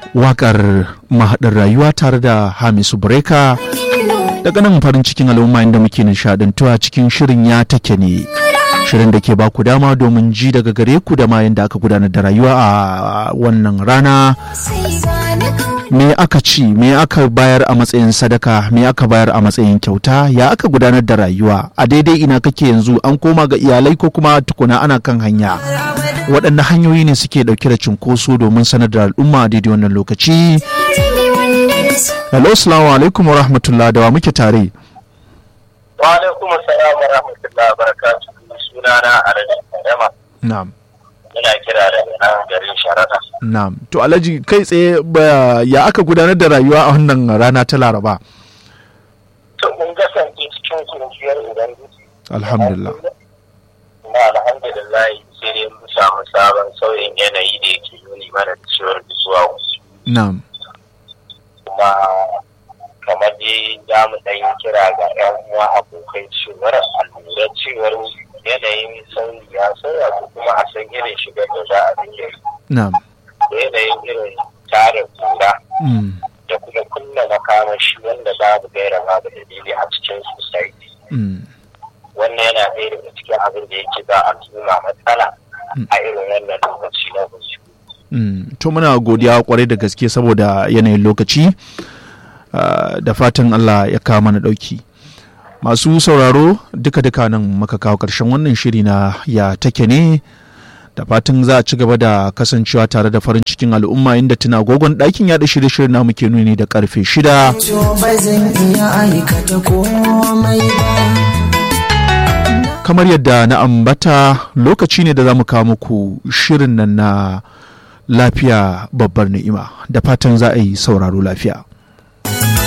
wakar mahaɗin rayuwa tare da hamisu breka daga nan farin cikin al'umma inda muke nishadantuwa cikin shirin ya take ne shirin da ke ba ku dama domin ji daga gare ku da ma yadda aka gudanar da rayuwa a wannan rana me aka ci me aka bayar a matsayin sadaka me aka bayar a matsayin kyauta ya aka gudanar da rayuwa a daidai ina kake yanzu an koma ga iyalai ko kuma tukuna ana kan hanya waɗanne hanyoyi ne suke ɗauke da cunkoso domin sanar da al'umma a daidai wannan lokaci hello salamu alaikum wa rahmatullah da wa muke tare wa alaikum assalam wa rahmatullah wa barakatuh sunana alhaji Adama na'am ina kira daga nan garin Sharada na'am to alhaji kai tsaye ya aka gudanar da rayuwa a wannan rana ta laraba to mun kasance cikin kunciyar ubangiji alhamdulillah kuma alhamdulillah sai dai mun samu sabon sauyin yanayi da yake nuni mana da cewar zuwa wasu na'am kuma kamar dai za mu ɗan yi kira ga 'yan uwa abokai cewar a lura cewar yanayin sauyi ya sauya ko kuma a san irin shigar da za a rike na'am da yanayin irin tarin kura mm. da kuma kunna makamashi wanda babu gaira babu dalili a cikin society Mm. wannan yana ɗaya daga cikin abin da yake ba al'umma matsala a irin wannan lokaci na wasu Mm. to muna godiya kwarai da gaske saboda yanayin lokaci ah, da fatan Allah ya kawo mana ɗauki masu sauraro duka-duka nan maka kawo ƙarshen wannan shiri na ya take ne da fatan za a ci gaba da kasancewa tare da farin cikin al'umma inda tuna gogon ɗakin yaɗa shirye-shirye na muke nuni da karfe shida To ba zan iya aikata komai ba. kamar yadda na ambata lokaci ne da za mu kawo muku shirin nan na lafiya babbar ni'ima da fatan za a yi sauraro lafiya